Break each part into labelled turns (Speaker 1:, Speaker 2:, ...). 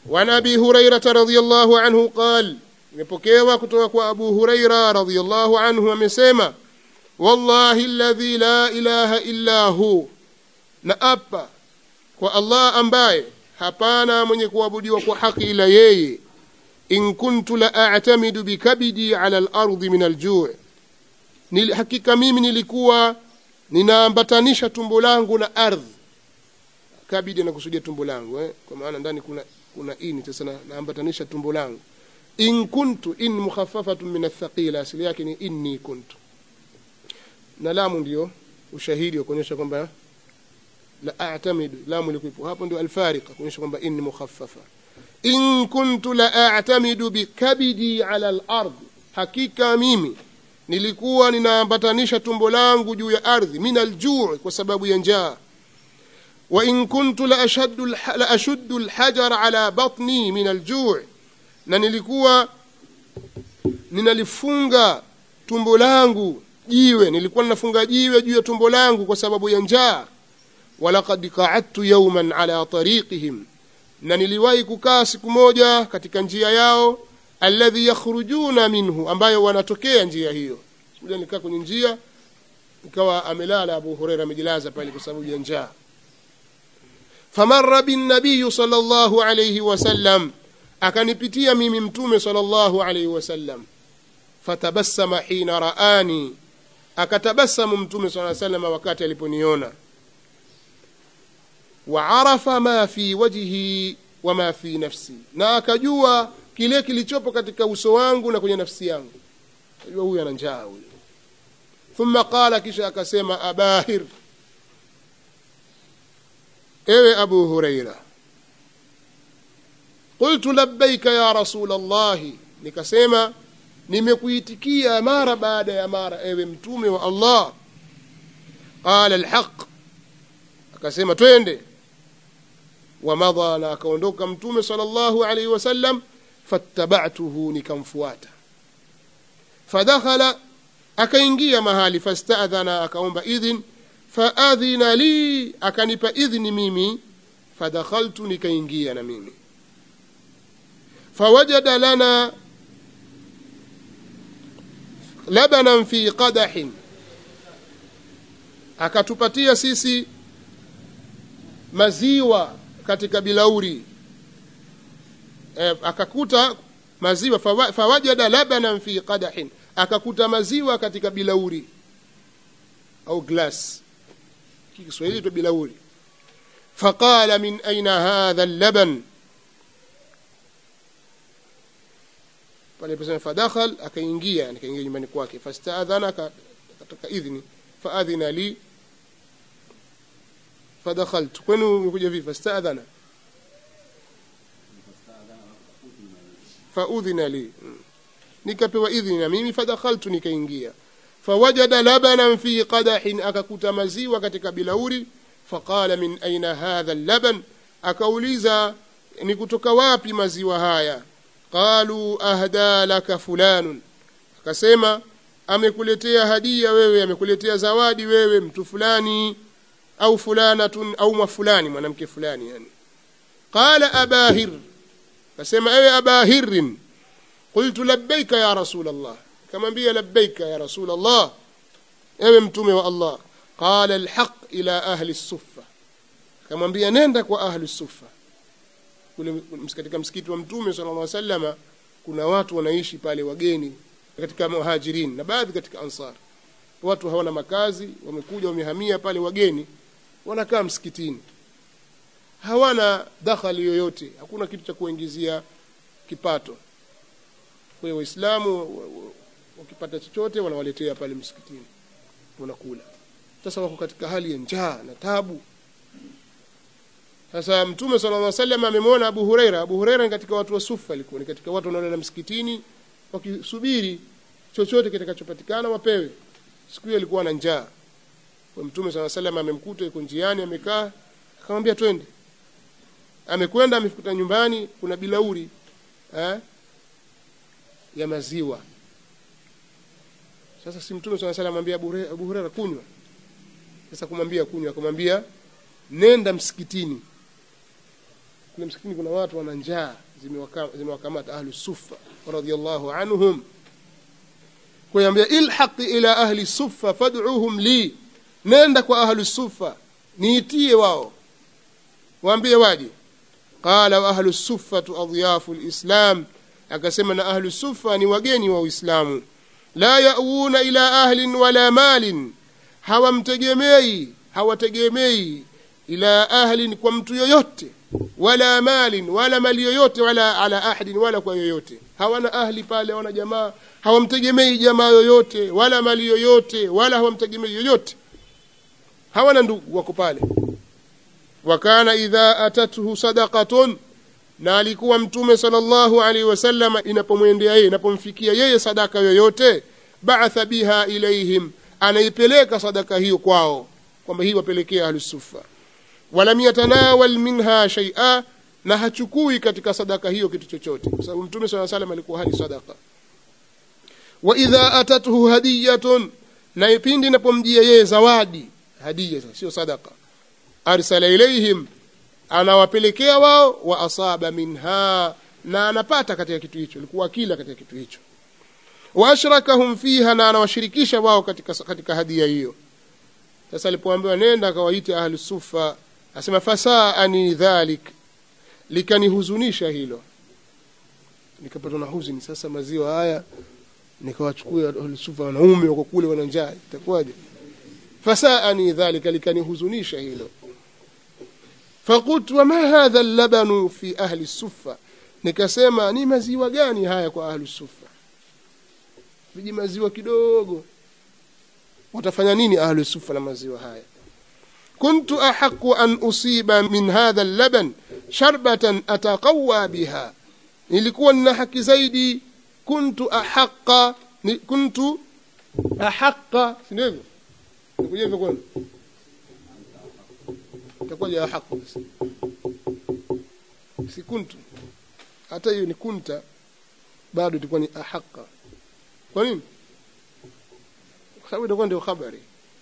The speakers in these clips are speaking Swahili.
Speaker 1: وعن أبي هريرة رضي الله عنه قال imepokewa kutoka kwa abu huraira radiallahu anhu amesema wallahi ladhi la ilaha illa hu na apa kwa allah ambaye hapana mwenye kuabudiwa kwa haki ila yeye in kuntu la atamidu bikabidi ala lardi min aljuu hakika mimi nilikuwa ninaambatanisha tumbo langu na ardhi kabidi anakusudia tumbo langu eh? kwa maana ndani kuna kuna ini sasa naambatanisha tumbo langu in kuntu in mukhaffafatun min athaqila asili yake ni inni kuntu na lamu ndio ushahidi wa kuonyesha kwamba la a'tamidu lamu ilikuwa hapo ndio alfariqa kuonyesha kwamba inni mukhaffafa in kuntu la a'tamidu bikabidi ala al-ard hakika mimi nilikuwa ninaambatanisha tumbo langu juu ya ardhi min aljuu kwa sababu ya njaa wa in kuntu la ashaddu la ashuddu alhajar ala batni min aljuu na nilikuwa ninalifunga tumbo langu jiwe nilikuwa ninafunga jiwe juu ya tumbo langu kwa sababu ya njaa walaqad qa'adtu yawman ala tariqihim na niliwahi kukaa siku moja katika njia yao alladhi yakhrujuna minhu ambayo wanatokea njia hiyo siku nikaa kwenye njia ikawa amelala Abu Huraira amejilaza pale kwa sababu ya njaa famarra bin nabiy sallallahu alayhi wasallam akanipitia mimi mtume sallallahu alayhi wasallam fatabassama hina raani akatabasamu mtume sallallahu alayhi wasallam wakati aliponiona waarafa ma fi wajhi wa ma fi nafsi na akajua kile kilichopo katika uso wangu na kwenye nafsi yangu ajua huyu ana njaa huyu thumma qala kisha akasema abahir ewe abu huraira qultu labbaika ya rasul allahi nikasema nimekuitikia mara baada ya mara ewe mtume wa allah qala alhaq akasema twende wamadha na akaondoka mtume sallallahu alaihi wasallam fattabatuhu nikamfuata fadakhala akaingia mahali fastadhana akaomba idhin faadhina li akanipa idhni mimi fadakhaltu nikaingia na mimi fawajada lana labanan fi qadahin akatupatia sisi maziwa katika bilauri e, akakuta maziwa fawa, fawajada labanan fi qadahin akakuta maziwa katika bilauri au glass kiswahili tu bilauri faqala min aina hadha allaban pale pesa fadakhal akaingia akaingia nyumbani kwake fastaadhana akataka idhni faadhina li fadakhaltu kwenu umekuja vipi fastaadhana faudhina li nikapewa idhni na mimi fadakhaltu nikaingia fawajada labanan fi qadahin akakuta maziwa katika bilauri faqala min aina hadha laban akauliza ni kutoka wapi maziwa haya qalu ahda laka fulanun akasema amekuletea hadia wewe amekuletea zawadi wewe mtu fulani au fulanatun au mafulani mwanamke fulani yani qala abahir akasema ewe abahirin qultu labbaika ya rasul allah kamwambia labbaika ya rasul allah ewe mtume wa allah qala alhaq ila ahli suffa kamwambia nenda kwa ahli suffa kule katika msikiti wa mtume sallallahu alaihi wasallama kuna watu wanaishi pale wageni katika muhajirin na baadhi katika ansar watu hawana makazi wamekuja wamehamia pale wageni wanakaa msikitini hawana dakhali yoyote hakuna kitu cha kuingizia kipato kwa hiyo waislamu wakipata chochote wanawaletea pale msikitini wanakula sasa wako katika hali ya njaa na tabu sasa mtume sallallahu alaihi wasallam amemwona Abu Huraira Abu Huraira ni katika watu wa sufa alikuwa ni katika watu wanaolala msikitini wakisubiri chochote kitakachopatikana wapewe siku hiyo alikuwa na njaa kwa mtume sallallahu alaihi wasallam amemkuta yuko njiani amekaa akamwambia twende amekwenda amefikuta nyumbani kuna bilauri eh, ya maziwa sasa si mtume sallallahu alaihi wasallam amwambia Abu Huraira kunywa sasa kumwambia kunywa akamwambia nenda msikitini kuna msikitini kuna watu wana njaa zimewaka- zimewakamata ahlu sufa radhiallahu anhum kuyambia ilhaqi ila ahli sufa fad'uhum li nenda kwa ahlu sufa niitie wao waambie waje qala wa ahlu suffatu adyafu lislam akasema na ahlu sufa ni wageni wa uislamu la yauna ila ahlin wala malin hawamtegemei hawategemei ila ahlin kwa mtu yoyote wala malin wala mali yoyote wala ala ahadin wala kwa yoyote hawana ahli pale hawana jamaa hawamtegemei jamaa yoyote wala mali yoyote wala hawamtegemei yoyote hawana ndugu wako pale wakana idha atathu sadaqatun na alikuwa mtume sallallahu alaihi wasallam inapomwendea yeye inapomfikia yeye sadaka yoyote ba'atha biha ilaihim anaipeleka sadaka hiyo kwao kwamba hii wapelekea ahlusufa walam yatanawal minha shay'a na hachukui katika sadaka hiyo kitu chochote kwa sababu mtume sallallahu alaihi wasallam alikuwa hali sadaka wa idha atathu hadiyatun na ipindi inapomjia yeye zawadi hadiya sio sadaka arsala ilaihim anawapelekea wao wa asaba minha na anapata katika kitu hicho alikuwa akila katika kitu hicho wa ashrakahum fiha na anawashirikisha wao katika, katika hadia hiyo sasa alipoambiwa nenda akawaite ahlu sufa asema fasaani dhalik likanihuzunisha hilo nikapatwa na huzuni sasa maziwa haya nikawachukua ahlu sufa wanaume wako kule wana njaa itakuwaje fasaani dhalika likanihuzunisha hilo فقلت وما هذا اللبن في أهل السفة nikasema ni maziwa gani haya kwa ahlu sufa viji maziwa kidogo watafanya nini ahlu sufa na maziwa haya kuntu ahaqu an usiba min hadha allaban sharbatan ataqawa biha nilikuwa nina haki zaidi kuntu ahaqa ni, kuntu ahaqa si ndivyo nikuja hivyo kwani itakuwaje ahaqu basi si kuntu hata hiyo ni kunta bado itakuwa ni ahaqa kwa nini kwa sababu itakuwa ndio habari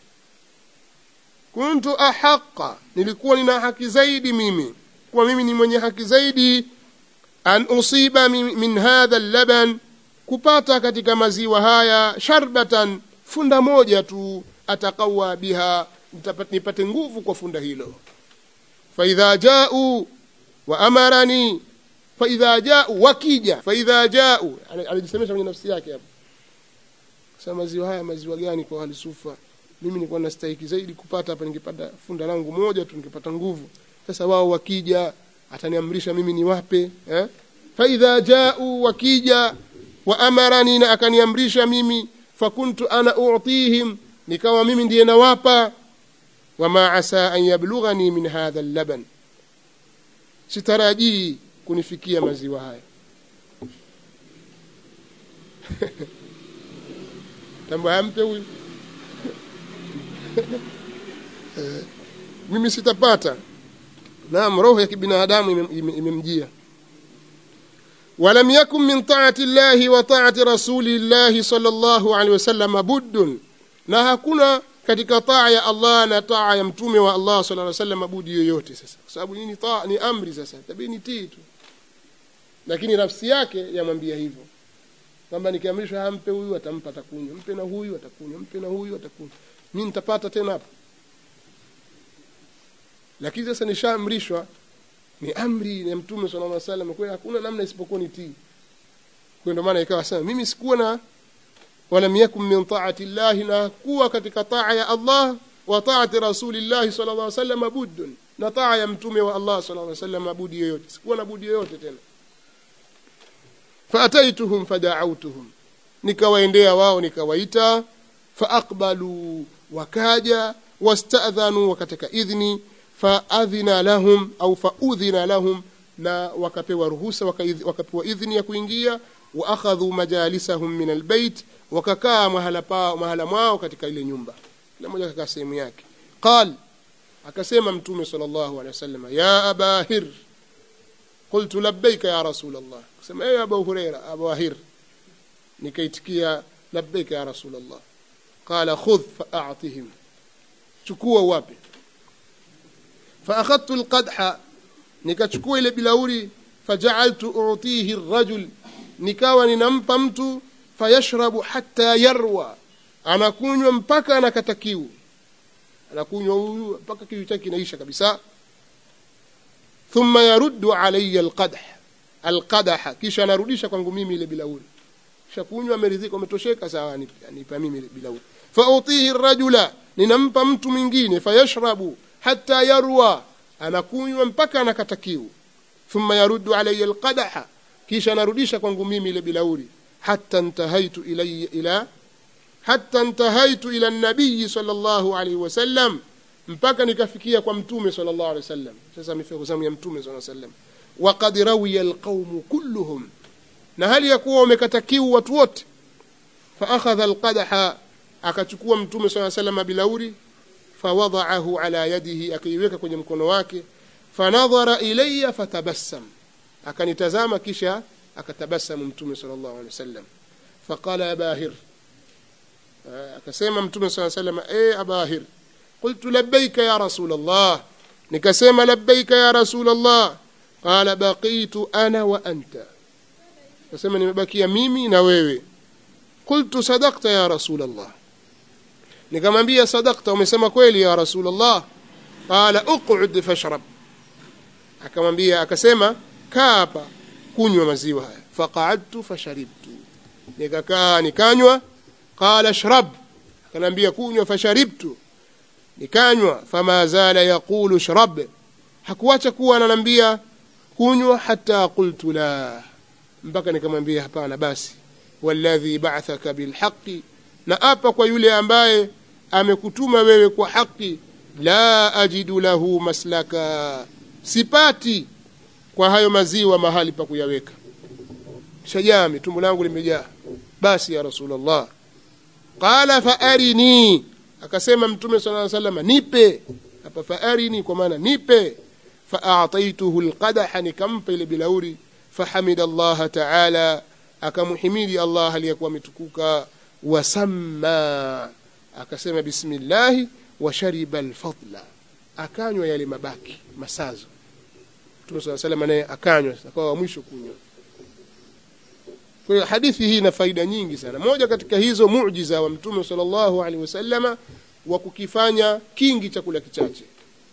Speaker 1: kuntu ahaqa nilikuwa nina haki zaidi mimi kuwa mimi ni mwenye haki zaidi an usiba min, min hadha laban kupata katika maziwa haya sharbatan funda moja tu atakawa biha nipate nguvu kwa funda hilo faidha jau wa amarani faidha jau wakija faidha jau alijisemesha kwenye nafsi yake hapo sasa maziwa haya maziwa gani kwa hali sufa mimi nilikuwa nastahiki zaidi kupata hapa ningepata funda langu moja tu ningepata nguvu sasa wao wakija ataniamrisha mimi niwape eh? faidha jau wakija wa amarani na akaniamrisha mimi fakuntu ana utihim nikawa mimi ndiye nawapa wama asa an yablughani min hadha allaban sitarajii kunifikia maziwa haya tambua ampe huyu mimi sitapata naam roho ya kibinadamu imemjia ولم يكن من طاعة الله وطاعة رسول الله صلى الله عليه وسلم بد na hakuna katika taa ya Allah na taa ya mtume wa Allah sallallahu alaihi wasallam budi yoyote sasa kwa sababu nini taa ni amri sasa tabii ni tii tu lakini nafsi yake yamwambia hivyo kwamba nikiamrishwa ampe huyu atampa atakunywa mpe na huyu atakunywa mpe na huyu atakunywa mimi nitapata tena hapo lakini sasa nishaamrishwa ni amri ya mtume sallallahu alaihi wasallam kwa hakuna namna isipokuwa ni tii kwa ndio maana ikawa sema mimi sikuwa na ولم يكن من طاعة الله نكوا katika taa ya Allah wa taati rasulillahi sallallahu alaihi wasallam buddun na taa ya mtume wa Allah sallallahu alaihi wasallam budi yoyote sikuwa na budi yoyote tena faataituhum fada'awtuhum nikawaendea wao nikawaita faaqbalu wakaja wasta'dhanu wakataka idhni faadhina lahum au faudhina lahum na wakapewa ruhusa wakapewa idhni ya kuingia wa akhadhu majalisahum min albayt wakakaa mahala pao mahala mwao katika ile nyumba kila mmoja akakaa sehemu yake qal akasema mtume sallallahu alaihi wasallam ya aba hir qultu labbaika ya rasul allah akasema ya abu huraira abu hir nikaitikia labbaika ya rasul allah qala khudh fa'atihim chukua wapi فأخذت القدح nikachukua ile bilauri fajaaltu utihi rajul nikawa ninampa mtu fayashrabu hatta yarwa anakunywa mpaka anakata kiu anakunywa huyu mpaka kiu chake kinaisha kabisa thumma yaruddu alayya alqadah alqadaha kisha anarudisha kwangu mimi ile bilauri kisha kunywa ameridhika umetosheka sawa anipa mimi ile bilauri fautihi rajula ninampa mtu mwingine fayashrabu hatta yarwa anakunywa mpaka anakata kiu thumma yaruddu alayya alqadaha kisha anarudisha kwangu mimi ile bilauri hatta intahaitu ilayya ila hatta intahaitu ila nabii sallallahu alayhi wasallam mpaka nikafikia kwa mtume sallallahu alayhi wasallam sasa amefika zamu ya mtume sallallahu alayhi wasallam waqad rawiya alqawm kulluhum na hali ya kuwa wamekata kiu watu wote fa akhadha alqadaha akachukua mtume sallallahu alayhi wasallam bilauri fawada'ahu ala yadihi akaiweka kwenye mkono wake fanadhara ilayya fatabassam akanitazama kisha akatabasamu mtume sallallahu alaihi wasallam faqala ya bahir akasema mtume sallallahu alaihi wasallam eh abahir qultu labbaika ya rasul allah nikasema labbaika ya rasul allah qala baqitu ana wa anta akasema nimebakia mimi na wewe qultu sadaqta ya rasul allah nikamwambia sadaqta umesema kweli ya rasul allah qala uq'ud fashrab akamwambia akasema kaa hapa kunywa maziwa haya faqa'adtu fasharibtu nikakaa nikanywa qala shrab akanambia kunywa fasharibtu nikanywa fama zala yaqulu shrab hakuacha kuwa ananambia kunywa hata qultu la mpaka nikamwambia hapana basi walladhi ba'athaka bilhaqi na apa kwa yule ambaye amekutuma wewe kwa haki la ajidu lahu maslaka sipati kwa hayo maziwa mahali pa kuyaweka shajami tumbo langu limejaa basi ya rasulullah qala faarini akasema mtume sallallahu alaihi wasallam nipe hapa faarini kwa maana nipe faataituhu alqadaha nikampa ile bilauri fahamida Allah ta'ala akamhimidi Allah aliyekuwa ametukuka wasamma akasema bismillah wa shariba alfadla akanywa yale mabaki masazo Mtume صلى الله عليه naye akanywa akawa wa mwisho kunywa kwa hiyo hadithi hii ina faida nyingi sana moja katika hizo muujiza wa Mtume sallallahu alaihi wasallama wa kukifanya kingi chakula kichache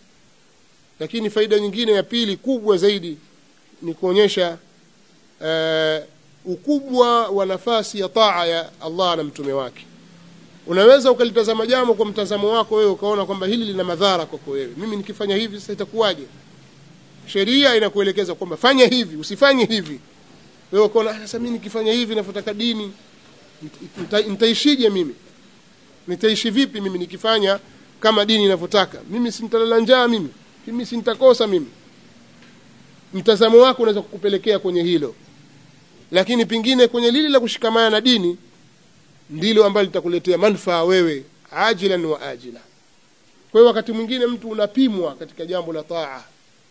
Speaker 1: lakini faida nyingine ya pili kubwa zaidi ni kuonyesha uh, ukubwa wa nafasi ya taa ya Allah na mtume wake unaweza ukalitazama jambo kwa mtazamo wako wewe ukaona kwamba hili lina madhara kwako wewe mimi nikifanya hivi sasa itakuwaje sheria inakuelekeza kwamba fanya hivi usifanye hivi wewe ukaona sasa mimi nikifanya hivi nafuataka dini nitaishije mimi nitaishi vipi mimi nikifanya kama dini inavyotaka mimi sintalala njaa mimi mimi sintakosa mimi mtazamo wako unaweza kukupelekea kwenye hilo lakini pingine kwenye lile la kushikamana na dini ndilo ambalo litakuletea manufaa wewe ajilan wa ajila kwa hiyo wakati mwingine mtu unapimwa katika jambo la taa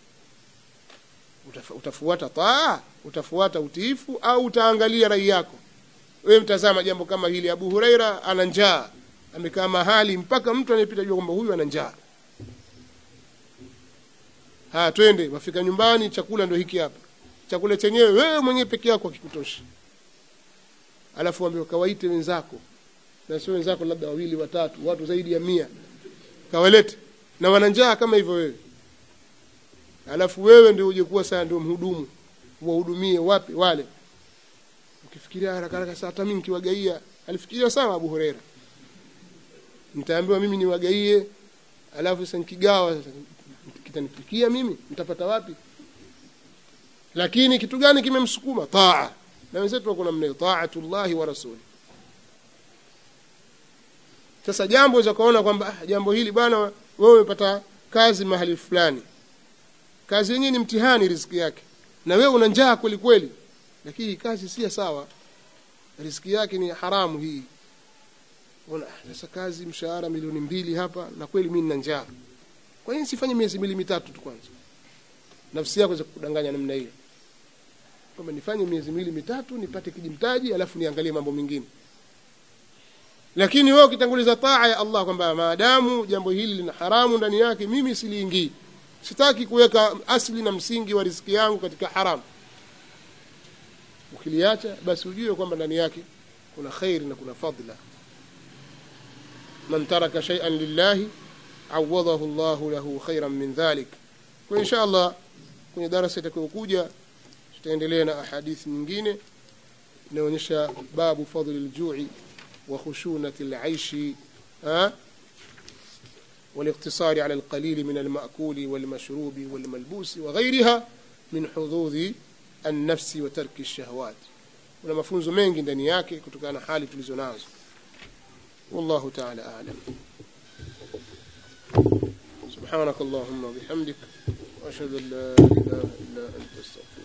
Speaker 1: utafuata taa utafuata utiifu au utaangalia rai yako wewe mtazama jambo kama hili Abu Huraira ana njaa amekaa mahali mpaka mtu anayepita jua kwamba huyu ana njaa haya twende wafika nyumbani chakula ndio hiki hapa chakula chenyewe wewe mwenyewe peke yako hakikutoshi alafu ambiwa kawaite wenzako na sio wenzako labda wawili watatu watu zaidi ya mia kawalete na wana njaa kama hivyo wewe alafu wewe ndio uje kuwa sasa ndio mhudumu wahudumie wapi wale ukifikiria haraka haraka sasa hata mimi nikiwagaia alifikiria sawa Abu Huraira nitaambiwa mimi niwagaie alafu sasa nikigawa sasa kitanipikia mimi nitapata wapi lakini kitu gani kimemsukuma taa na wenzetu wako namna taatullahi wa rasuli sasa jambo za kuona kwamba ah, jambo hili bwana wewe umepata kazi mahali fulani kazi yenyewe ni mtihani riziki yake na wewe una njaa kweli kweli lakini kazi si sawa riziki yake ni haramu hii ona sasa kazi mshahara milioni mbili hapa na kweli mimi nina njaa kwa nini sifanye miezi miwili mitatu tu kwanza nafsi yako za kudanganya namna hiyo kwamba nifanye miezi miwili mitatu nipate kijimtaji alafu niangalie mambo mengine lakini wewe ukitanguliza taa ya Allah kwamba maadamu jambo hili lina haramu ndani yake mimi siliingii sitaki kuweka asli na msingi wa riziki yangu katika haramu ukiliacha basi ujue kwamba ndani yake kuna khairi na kuna fadla man taraka shay'an lillahi awadahu Allahu lahu khairan min dhalik kwa insha Allah kwenye darasa itakayokuja tutaendelea na ahadithi nyingine inaonyesha babu fadli aljui wa khushunati alaishi والاقتصار على القليل من المأكول والمشروب والملبوس وغيرها من حظوظ النفس وترك الشهوات kuna mafunzo mengi ndani yake kutokana na hali tulizo nazo wallahu ta'ala a'lam subhanak allahumma bihamdik wa ashhadu an la ilaha illa anta astaghfiruka